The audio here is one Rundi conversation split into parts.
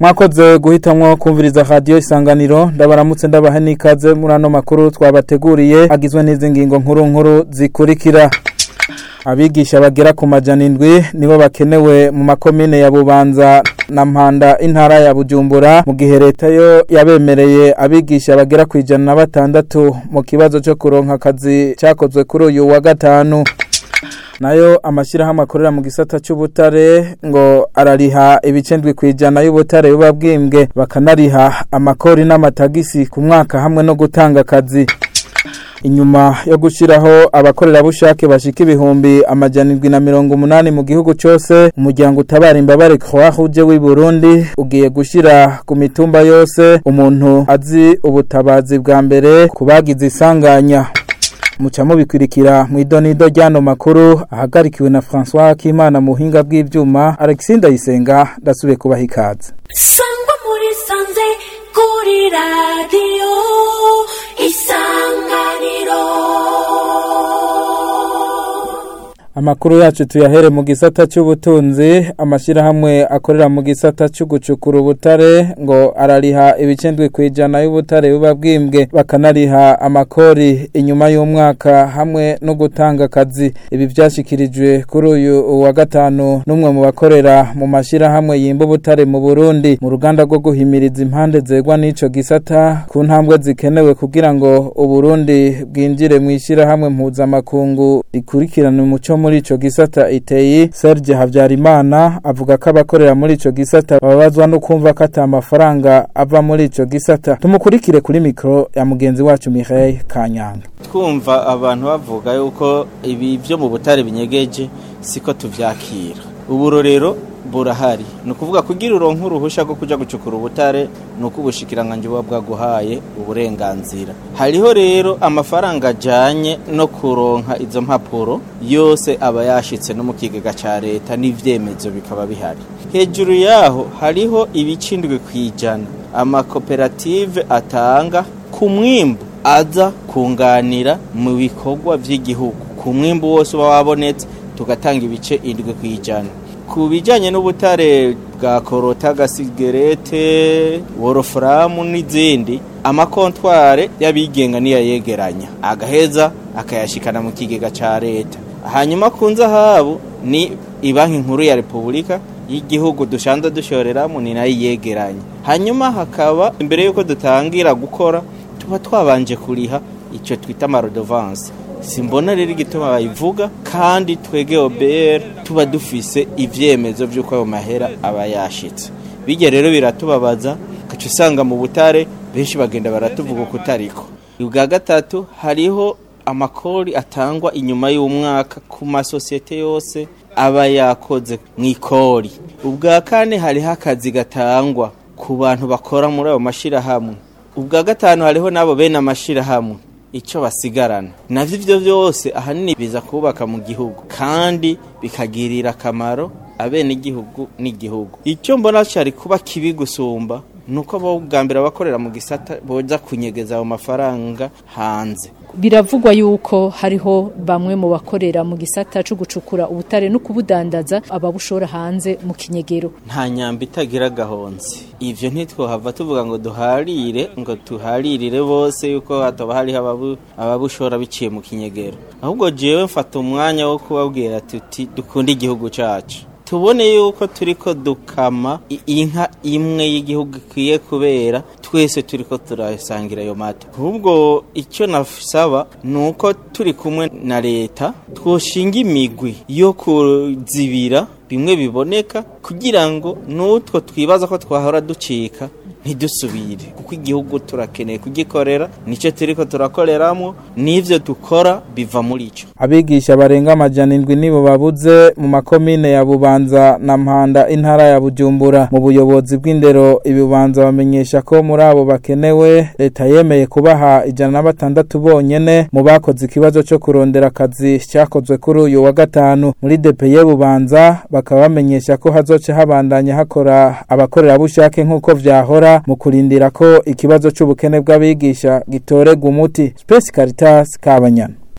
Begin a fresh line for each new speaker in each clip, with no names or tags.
mwakoze guhitamwo kumviriza radio isanganiro ndabaramutse ndabaha n'ikaze muri ano makuru twabateguriye agizwe n'izi ngingo nkuru nkuru zikurikira abigisha bagera ku majana indwi nibo bakenewe mu makomine ya bubanza na mpanda intara ya bujumbura mu gihe leta yo yabemereye abigisha bagera ku ijana na batandatu mu kibazo cyo kuronka akazi cyakozwe kuri uyu wa gatanu nayo amashyirahamwe akorera mu gisata cy'ubutare ngo arariha ibicendwi ku ijana y'ubutare buba bwimbwe bakanariha amakori n'amatagisi ku mwaka hamwe no gutanga akazi inyuma yo gushyiraho abakorerabushake bashika ibihumbi amajana indwi na mirongo umunani mu gihugu cyose umuryango utabara imbabare croix rouge w'i burundi ugiye gushyira ku mitumba yose umuntu azi ubutabazi bwa mbere ku bagize isanganya muca mubikurikira mu idonido ry'ano makuru ahagarikiwe na francois kimana mu buhinga bw'ibyuma alexis ndayisenga ndasubiye kubaha ikaze
sangwa muri sanze kuri radiyo isanganiro
Amakuru yacu tuyahere mu gisata cy'ubutunzi amashyirahamwe akorera mu gisata cyo gucukura ubutare ngo arariha ibicendwe ku ijana y'ubutare buba bwimbwe bakanariha amakori inyuma y'umwaka hamwe no gutanga akazi ibi byashyikirijwe kuri uyu wa gatanu n'umwe mu bakorera mu mashyirahamwe yimba ubutare mu Burundi mu ruganda rwo guhimiriza impande zegwa n'ico gisata ku ntambwe zikenewe kugira ngo Uburundi bwinjire mu ishyirahamwe mpuzamakungu rikurikirana umuco muri ico gisata iteye Serge Havyarimana avuga ko abakorera muri ico gisata babazwa no kumva ko ata mafaranga ava muri ico gisata tumukurikire kuri mikro ya mugenzi wacu Mireille Kanyanga
twumva abantu bavuga yuko ibi byo mu butare binyegeje siko tuvyakira uburorero burahari ni ukuvuga kugira uronke uruhusha rwo kuja gucukura ubutare ni uko ubushikiranganje buba bwaguhaye uburenganzira hariho rero amafaranga ajanye no kuronka izo mpapuro yose aba yashitse no mu kigega ca leta n'ivyemezo bikaba bihari hejuru yaho hariho ibicindwe kwijana amakoperative atanga ku mwimbu aza kunganira mu bikorwa vy'igihugu ku mwimbu wose uba wabonetse tugatanga ibice indwi kwijana ku bijyanye n'ubutare bwa korota gasigerete worofuramu n'izindi amakontware y'abigenga niyo yegeranya agaheza akayashikana mu kigega cya leta hanyuma ku nzahabu ni banki nkuru ya repubulika y'igihugu dusanzwe dushoreramo ni nayo yegeranya hanyuma hakaba imbere y'uko dutangira gukora tuba twabanje kuriha icyo twita amarodovanse simbona rero igituma bayivuga kandi twege obr tuba dufise ivyemezo vy'uko ayo mahera aba yashitse bijya rero biratubabaza gaca usanga mu butare benshi bagenda baratuvuga uko utariko ubwa gatatu hariho amakori atangwa inyuma y'umwaka ku masosiyete yose aba yakoze mu ikori ubwa kane hariho akazi gatangwa ku bantu bakora muri ayo mashirahamwe ubwa gatanu hariho n'abo bene amashirahamwe icyo basigarana navyo ivyo byose ahanini biza kubaka mu gihugu kandi bikagirira akamaro abene igihugu n'igihugu icyo mbona cyari kuba kibi gusumba nuko bo bwa mbere abakorera mu gisata boza kunyegeza ayo mafaranga hanze
biravugwa yuko hariho bamwe mu bakorera mu gisata cyo gucukura ubutare no kubudandaza ababushora hanze mu kinyegero
nta nyamba itagira gahonze ivyo ntitwohava tuvuga ngo duharire ngo tuharirire bose yuko hataba hariho ababushora biciye mu kinyegero ahubwo jewe mfata umwanya wo kubabwira tuti dukunda igihugu cacu tubone yuko turiko dukama inka imwe y'igihugu ikwiye kubera twese turiko turasangira ayo mata ahubwo icyo nasaba ni uko turi kumwe na leta twoshinga imigwi yo kuzibira bimwe biboneka kugira ngo n'utwo twibaza ko twahora ducika ntidusubire kuko igihugu turakeneye kugikorera nicyo turiko turakoreramo n'ivyo dukora biva muri ico
abigisha barenga amajana indwi nibo babuze mu makomine ya bubanza na mpanda intara ya bujumbura mu buyobozi bw'indero ibibanza bamenyesha ko muri abo bakenewe leta yemeye kubaha ijana na batandatu bonyene mu bakoze ikibazo cyo kurondera akazi cyakozwe kuri uyu wa gatanu muri depeye bubanza bakaba bamenyesha ko hazoca habandanya hakora abakorerabushake nk'uko vyahora mu kurindira ko ikibazo c'ubukene bw'abigisha gitorega umuti Space Caritas Kabanyana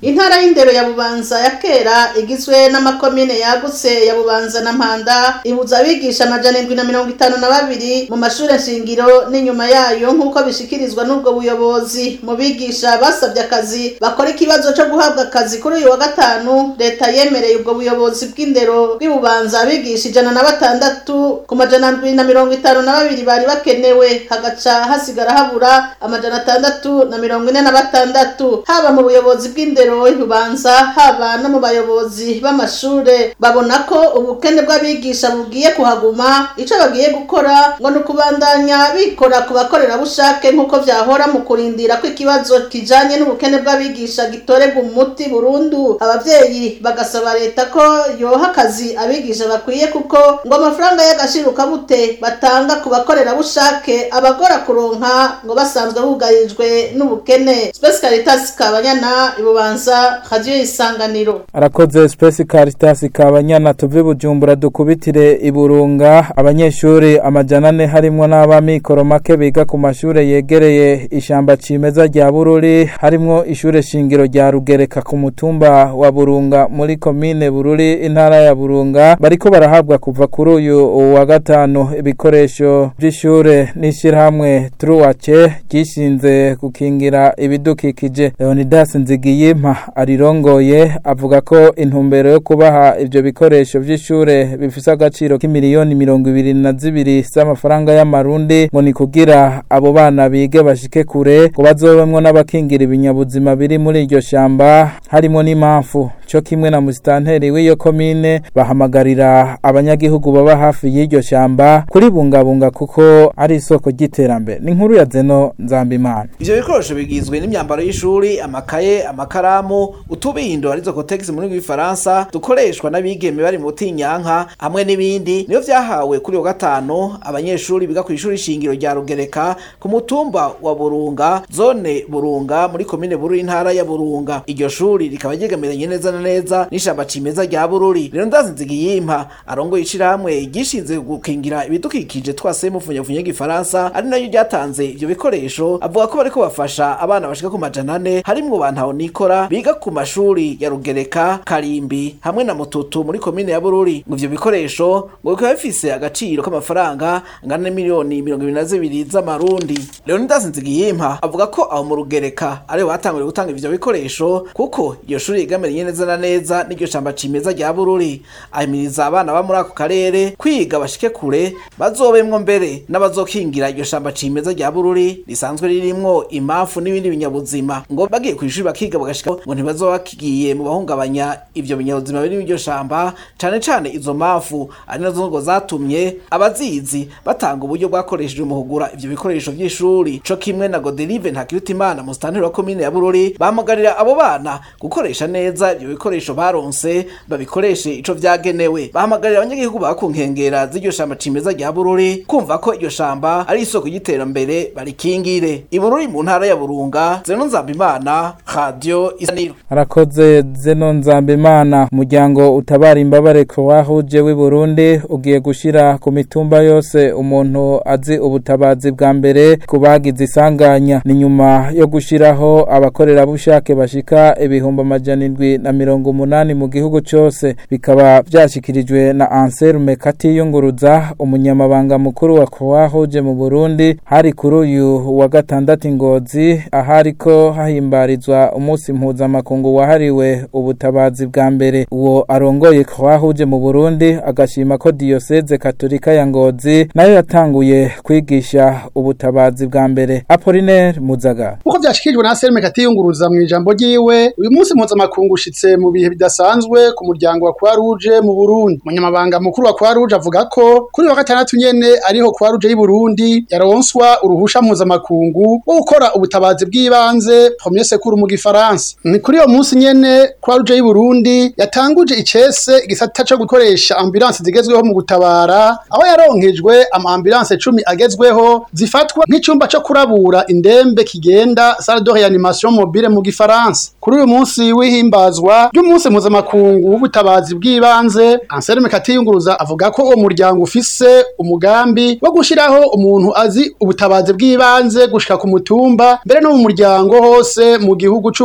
intara y'indero ya bubanza ya kera igizwe n'amakomine yagutse ya bubanza na mpanda ibuza abigisha amajana indwi na mirongo itanu na babiri mu mashure shingiro n'inyuma yayo nk'uko bishikirizwa n'ubwo buyobozi mu bigisha basabye akazi bakora ikibazo co guhabwa akazi kuri uyu wa gatanu leta yemereye ubwo buyobozi bw'indero bw'ibubanza abigisha ijana na batandatu ku majana ndwi na mirongo itanu na babiri bari bakenewe hagaca hasigara habura amajana atandatu na mirongo ine na batandatu haba mu buyobozi bw'indero y'ububanza haba no mu bayobozi b'amashure babona ko ubukene bw'abigisha bugiye kuhaguma ico bagiye gukora ngo ni ukubandanya bikora ku bakorerabushake nk'uko vyahora mu kurindira ko ikibazo kijanye n'ubukene bw'abigisha gitorerwa umuti burundu abavyeyi bagasaba leta ko yoha akazi abigisha bakwiye kuko ngo amafaranga y'agashiruka bute batanga ku bakorerabushake abagora kuronka ngo basanzwe bugarijwe n'ubukene Space Caritas Kabanyana ibubanza radio isanganiro
arakoze Space Caritas Kabanyana tuve bujumbura dukubitire iburunga abanyeshuri amajana ane harimwo n'abamikoro make biga ku mashure yegereye ishamba cimeza rya Bururi harimwo ishure shingiro rya Rugereka ku mutumba wa Burunga muri komine Bururi intara ya Burunga bariko barahabwa kuva kuri uyu wa gatanu ibikoresho by'ishure n'ishirahamwe Truwace gishinze gukingira ibidukikije Leonidas Nzigiyimpa arirongoye avuga ko intumbero yo kubaha ivyo bikoresho vy'ishure bifise agaciro k'imiliyoni mirongo ibiri na zibiri z'amafaranga y'amarundi ngo ni kugira abo bana bige bashike kure ngo bazobemwo n'abakingira ibinyabuzima biri muri iryo shamba harimo n'impamvu cyo kimwe na musitanteri w'iyo komine bahamagarira abanyagihugu baba hafi y'iryo shamba kuribungabunga kuko ari isoko ry'iterambere ni inkuru ya zeno nzambimana
ivyo bikoresho bigizwe n'imyambaro y'ishuri amakaye amakaramu utubindo arizo kotegisi mu rurimi rw'ifaransa dukoreshwa n'abigeme bari mu butinyanka hamwe n'ibindi niyo vyahawe kuri wa gatanu abanyeshuri biga ku ishuri shingiro rya rugereka ku mutumba wa burunga zone burunga muri komine bururi intara ya burunga iryo shuri rikaba ryegamiranye neza na neza n'ishamba cimeza rya bururi rero ndazinzigiyimpa arongoye ishirahamwe gishinze gukingira ibidukikije twase mufunyafunye y'igifaransa ari nayo ryatanze ivyo bikoresho avuga ko bariko bafasha abana bashika ku majana ane harimwo bantaho nikora biga ku mashuri ya rugereka karimbi hamwe na mututu muri komine ya bururi ngo ivyo bikoresho ngo bikaba bifise agaciro k'amafaranga angana n'imiliyoni mirongo ibiri na zibiri z'amarundi leonidas nzigiyimpa avuga ko aho mu rugereka ariho batanguriye gutanga ivyo bikoresho kuko iryo shuri rigamiriye neza na neza n'iryo shamba cimeza rya bururi ahimiriza abana ba muri ako karere kwiga bashike kure bazobemwo mbere n'abazokingira iryo shamba cimeza rya bururi risanzwe ririmwo imafu n'ibindi binyabuzima ngo bagiye kw'ishuri bakiga bagashika ngo ntibazoba bakigiye mu bahungabanya ivyo binyabuzima biri mu iryo shamba cane cane izo mafu ari nazo ngo zatumye abazizi batanga uburyo bwakoreshejwe mu kugura ivyo bikoresho vy'ishuri co kimwe na Godelive Ntakirutimana mu stanteri wa komine ya Bururi bahamagarira abo bana gukoresha neza ivyo bikoresho baronse babikoreshe ico vyagenewe bahamagarira abanyagihugu ba ku nkengera z'iryo shamba cimeza rya Bururi kumva ko iryo shamba ari isoko y'iterambere barikingire ibururi mu ntara ya Burunga Zeno Nzambimana Radio Isaniro
arakoze zeno nzambimana umuryango utabara imbabare wahuje w'i Burundi ugiye gushira ku mitumba yose umuntu azi ubutabazi bwa mbere ku bagize isanganya ni nyuma yo gushiraho abakorerabushake bashika ibihumbi amajana indwi na mirongo umunani mu gihugu cyose bikaba byashyikirijwe na Anselme Katiyunguruza umunyamabanga mukuru wa wahuje mu Burundi hari kuri uyu wa gatandatu ingozi ahariko hahimbarizwa umunsi mpuzamakungu wahariwe ubutabazi bwa mbere uwo arongoye wahuje mu Burundi agashima ko diyoseze katolika ya ngozi nayo yatanguye kwigisha ubutabazi bwa mbere Apollinaire Muzaga
uko byashikirijwe na Anselme Katiyunguruza mu ijambo ryiwe uyu munsi mpuzamakungu ushitse mu bihe bidasanzwe ku muryango wa Croix Rouge mu Burundi umunyamabanga mukuru wa Croix Rouge avuga ko kuri wa gatandatu nyene ariho Croix Rouge y'u Burundi yaronswa uruhusha mpuzamakungu wo gukora ubutabazi bw'ibanze premier secours mu gifaransa ni kuri uyo munsi nyene Croix Rouge y'u Burundi yatanguje icese igisata co gukoresha ambulance zigezweho mu gutabara aho yaronkejwe ama ambulance 10 agezweho zifatwa nk'icumba co kurabura indembe kigenda salle de réanimation mobile mu gifaransa kuri uyu munsi w'ihimbazwa ry'umunsi mpuzamakungu w'ubutabazi bw'ibanze Anselme Katiyunguruza avuga ko uwo muryango ufise umugambi wo gushiraho umuntu azi ubutabazi bw'ibanze gushika ku mutumba mbere no mu muryango hose mu gihugu c'u Burundi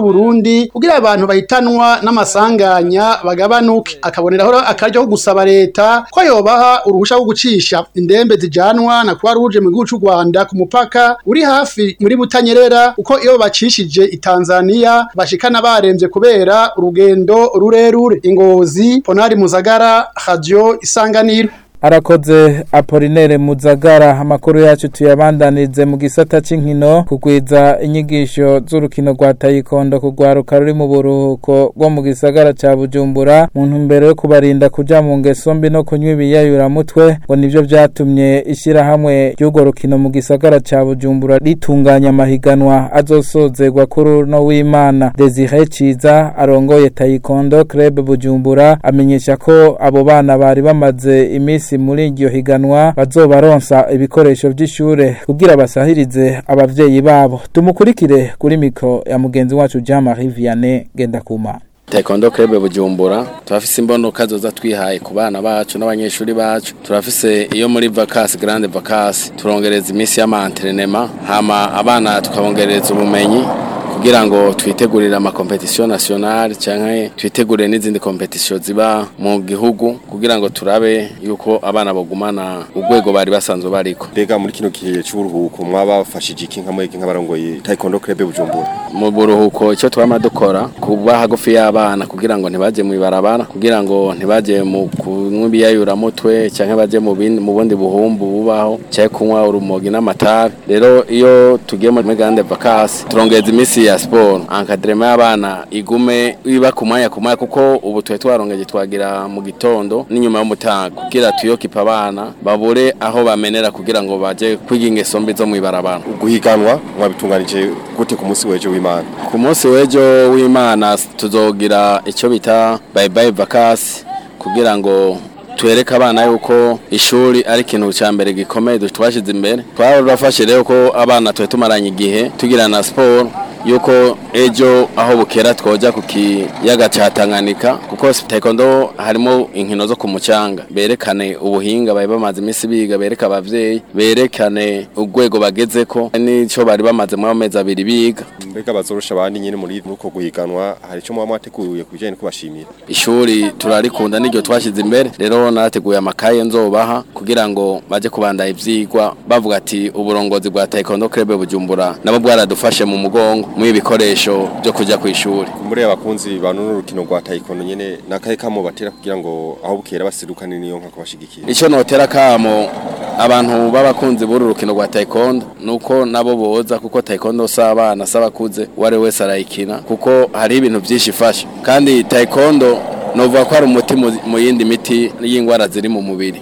Burundi kugira abantu bahitanwa n'amasanganya bagabanuke akaboneraho akaryo ko gusaba leta ko yobaha uruhusha rwo gucisha indembe zijanwa na kwa ruje mu gihugu c'u Rwanda ku mupaka uri hafi muri Butanyerera uko iyo bacishije i Tanzania bashikana baremvye kubera urugendo rurerure ingozi Ponari Muzagara Radio Isanganiro
arakoze apolinere muzagara amakuru yacu tuyabandanize mu gisata c'inkino kugwiza inyigisho z'urukino rwa tayikondo kugwaruka ruri mu buruhuko bwo mu gisagara ca bujumbura mu ntumbero yo kubarinda kuja mu ngeso mbi no kunywa ibiyayuramutwe ngo nivyo vyatumye ishirahamwe ry'urwo rukino mu gisagara ca bujumbura ritunganya amahiganwa azosozerwa kuri uno w'imana desire ciza arongoye tayikondo club bujumbura amenyesha ko abo bana bari bamaze imisi muri iryo higanwa bazobaronsa ibikoresho vy'ishure kugira basahirize abavyeyi babo tumukurikire kuri mikro ya mugenzi wacu Jean Marie Vianney Gendakuma
Taekwondo Club Bujumbura turafise imbonoka zoza twihaye ku bana bacu n'abanyeshuri bacu turafise iyo muri vacances grande vacances turongereza imisi y'amantrenema hama abana tukabongereza ubumenyi kugira ngo twitegurire ama competition nationale canke twitegurire n'izindi competition ziba mu gihugu kugira ngo turabe yuko abana bagumana urwego bari basanzwe bariko
mbega muri kino gihe c'uburuhuko mwabafashije iki nka mwege nk'abarongoye Taekwondo Club Bujumbura
mu buruhuko icyo twama dukora kuba hagufi y'abana kugira ngo ntibaje mu ibarabara kugira ngo ntibaje mu kunywa ibiyayuramutwe canke baje mu bindi mu bundi buhumbu bubaho canke kunywa urumogi n'amatabi rero iyo tugiye muri grande vacances turongeza imisi ya sport encadrement y'abana igume iba ku mwanya ku mwanya kuko ubu twe twarongeje twagira mu gitondo n'inyuma y'umutaga kugira tuyokipa abana babure aho bamenera kugira ngo baje kwiga ingeso mbi zo mu ibarabara
guhiganwa mwabitunganije gute ku munsi wejo w'Imana
ku munsi w'ejo w'imana tuzogira icyo bita bye bye vacances kugira ngo twereke abana yuko ishuri ari ikintu cya mbere gikomeye twashyize imbere twarafashe rero ko abana tuba tumaranye igihe tugira na siporo yuko ejo aho bukera twoja ku kiyaga cya Tanganyika kuko taekwondo harimo inkino zo ku mucanga berekane ubuhinga bari bamaze iminsi biga bereka abavyeyi berekane urwego bagezeko n'ico bari bamaze mu mezi abiri biga
mbega bazorusha abandi nyine muri uko guhiganwa hari ico mwaba mwateguye kubijanye no kubashimira
ishuri turarikunda n'iryo twashyize imbere rero narateguye amakaye nzobaha kugira ngo baje kubandanya ivyigwa bavuga ati uburongozi bwa taekwondo club bujumbura nabo bwaradufashe mu mugongo mu ibikoresho byo kuja ku ishuri
muri abakunzi ba nuno rukino rwa taekwondo nyene nakaye kamo batera kugira ngo aho bukera basidukane niyo nka kubashigikira
ico notera kamo abantu b'abakunzi b'uru rukino rwa taekwondo nuko nabo boza kuko taekwondo s'abana s'abakuze uwari wese arayikina kuko hari ibintu vyinshi ifasha kandi taekwondo novuga ko ari umuti mu yindi miti y'ingwara ziri mu mubiri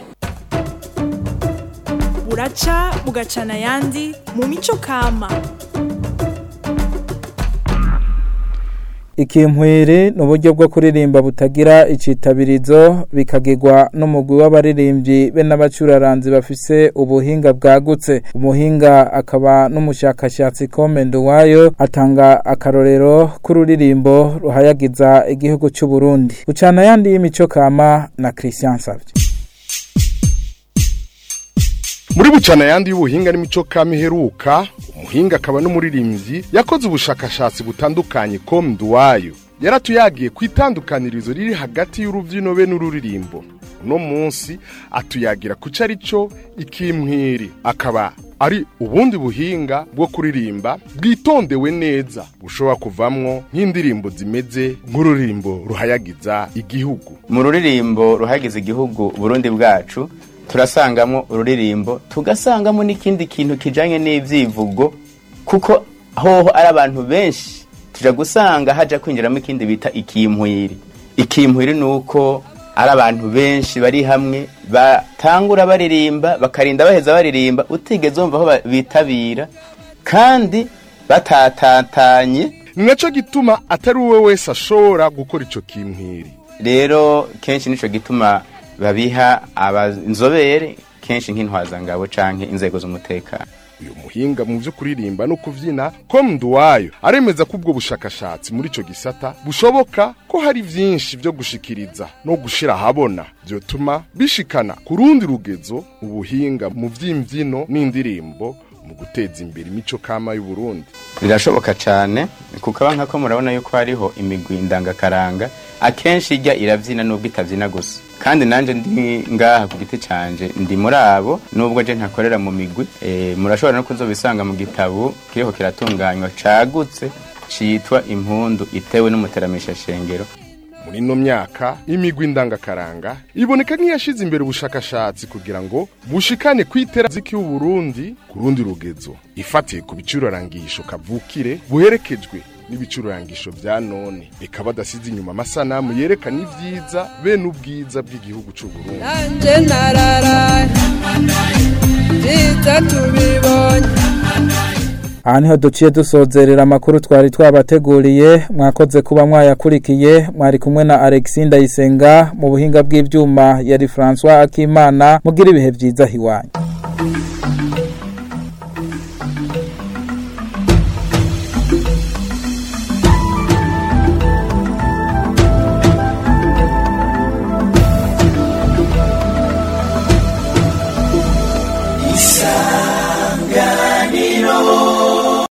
buraca bugacana ayandi mu mico kama
Ikimpwiri ni uburyo bwo kuririmba butagira icitabirizo bikagirwa n'umugwi w'abaririmbyi be n'abacuraranzi bafise ubuhinga bwagutse umuhinga akaba n'umushakashatsi komendo wayo atanga akarorero k'ururirimbo ruhayagiza igihugu cy'u Burundi gucana yandi y'imico kama na Christian Savye
muri bucana yandi y'ubuhinga n'imico kama iheruka umuhinga akaba n'umuririmbyi yakoze ubushakashatsi butandukanye com duwayo yaratuyagiye ku itandukanirizo riri hagati y'urubyino be n'ururirimbo uno munsi atuyagira ku ari cyo ikimwiri akaba ari ubundi buhinga bwo kuririmba bwitondewe neza bushobora kuvamwo nk'indirimbo zimeze nk'ururirimbo ruhayagiza igihugu
mu ruririmbo ruhayagiza igihugu burundi bwacu turasangamo ururirimbo tugasangamo n'ikindi kintu kijanye n'ivyivugo kuko hoho ari abantu benshi tuja gusanga haja kwinjiramo ikindi bita ikimpwiri ikimpwiri ni uko ari abantu benshi bari hamwe batangura baririmba bakarinda baheza baririmba utigeze wumva aho bitabira kandi batatatanye
ni naco gituma atari uwe wese ashobora gukora ico kimpwiri
rero kenshi nico gituma babiha abanzobere kenshi nk'intwazangabo canke inzego z'umutekano
uyu muhinga mu byo kuririmba no kuvyina com nduwayo aremeza ko ubwo bushakashatsi muri ico gisata bushoboka ko hari vyinshi vyo gushikiriza no gushira ahabona vyotuma bishikana ku rundi rugezo ubuhinga mu vy'imvyino n'indirimbo mu guteza imbere imico kama y'u Burundi
birashoboka cyane kuko abanka ko murabona yuko hariho imigwi ndangakaranga akenshi ijya irabyina nubwo itabyina gusa kandi nanjye ndi ngaha ku giti canje ndi muri abo nubwo je ntakorera mu migwi e, murashobora no kuzobisanga mu gitabo kiriho kiratunganywa cagutse citwa impundu itewe n'umuteramisha shengero
muri ino myaka imigwi ndangakaranga iboneka nk'iyashize imbere ubushakashatsi kugira ngo bushikane kwitera ziki Burundi ku rundi rugezo ifatiye ku bicurarangisho kavukire buherekejwe n'ibicurarangisho vya none eka badasize inyuma amasanamu yerekana ivyiza bene ubwiza bw'igihugu c'u Burundi
nanje nararaye vyiza tubibonye
aha niho duciye dusozerera amakuru twari twabateguriye mwakoze kuba mwayakurikiye mwari kumwe na Alexis Ndayisenga mu buhinga bw'ivyuma yari François Akimana mugira ibihe vyiza hiwanyu